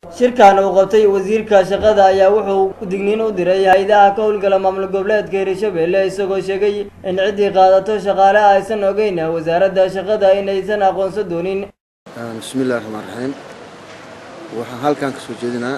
shirkan uu qabtay wasiirka shaqada ayaa wuxuu digniin u diray hay-adaha ka howlgala maamul goboleedka hirshabelle isagoo sheegay in ciddii qaadato shaqaale aysan ogeyn wasaaradda shaqada inaysan aqoonsan doonin bismillahi raxmaan raxiim waxaan halkan ka soo jeedinaa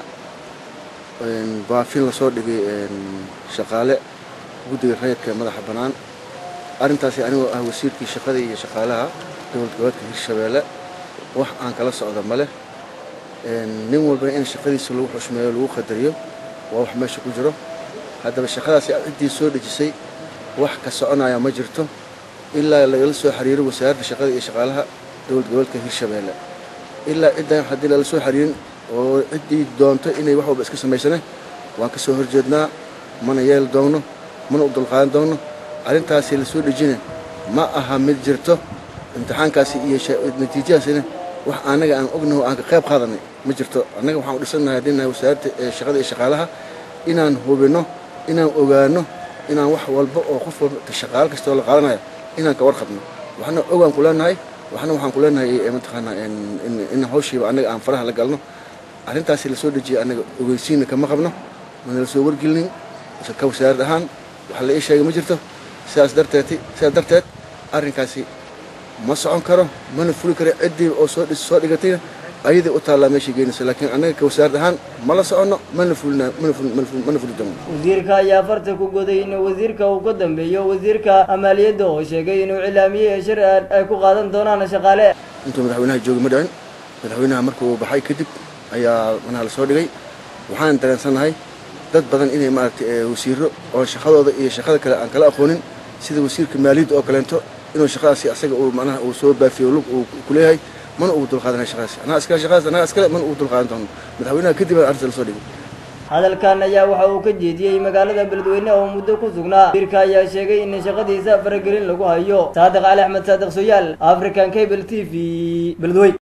baafin lasoo dhigay shaqaale guddiga rayidka madaxa bannaan arrintaasi anigoo ah wasiirkii shaqada iyo shaqaalaha dowlad goboleedka hirshabeelle wax aan kala socda ma leh nin walbana in shaqadiisa lagu xushmeeyo lagu qadariyo waa wax meesha ku jiro haddaba shaqadaasi ciddii soo dhejisay wax ka soconaya ma jirto ilaa lagala soo xiriiro wasaaradda shaqada iyo shaqaalaha dowlad goboleedka hirshabeelle ilaa ciddan haddii lala soo xiriirin oo ciddii doonto inay wax walba iska samaysane waan ka soo horjeednaa mana yeeli doonno mana u dulqaadan doonno arrintaasi la soo dhejina ma aha mid jirto imtixaankaasi iyo natiijadaasina wax annaga aan ognaho aan ka qayb qaadanay ma jirto annaga waxaan u dhisannahay haddii nahay wasaaradda shaqada iyo shaqaalaha inaan hubinno inaan ogaano inaan wax walba oo qof walba shaqaalo kastoo la qaadanayo inaan ka warqabno waxna ogaan ku leenahay waxna waxaan ku leenahay mataqaanaa in hawshiiba annaga aan faraha la galno arrintaasi lasoo dejiyay annaga ogeysiinna kama qabno mana la soo wargelinin ka wasaarad ahaan waxa la ii sheegay ma jirto sidaas darteed sidaas darteed arrinkaasi ma socon karo mana fuli karo ciddii oo soo soo dhigatayna ayadii u taallaa meeshay geynaysa laakiin annaga ka wasaarad ahaan mala soconno mana fulina mana fuli doono wasiirka ayaa farta ku goday in wasiirka uu ka dambeeyo wasiirka maaliyadda oo sheegay inuu cilaamiyey shir ay ku qaadan doonaan shaqaale intuu madaxweynaha joogi ma dhicin madaxweynaha markuu baxay kadib ayaa manaha la soo dhigay waxaan dareensannahay dad badan inay maaragtay wasiiro oo shaqadooda iyo shaqada kale aan kala aqoonin sida wasiirka maaliyadda oo kaleento inuu shaqadaasi asaga uu manaha uu soo baafiyo lug uu ku leeyahay mana ugu dulqaadanay shaqadaasi anaa iskale shaqadaas anaa iskale mana ugu dulqaadan doono madaxweynaha kadib aan arrinta la soo dhigay hadalkan ayaa waxa uu ka jeediyey magaalada beledweyne oo muddo ku sugnaa wasiirka ayaa sheegay in shaqadiisa faragelin lagu hayo saadiq cali axmed saadiq soyaal african cable t v beledweyne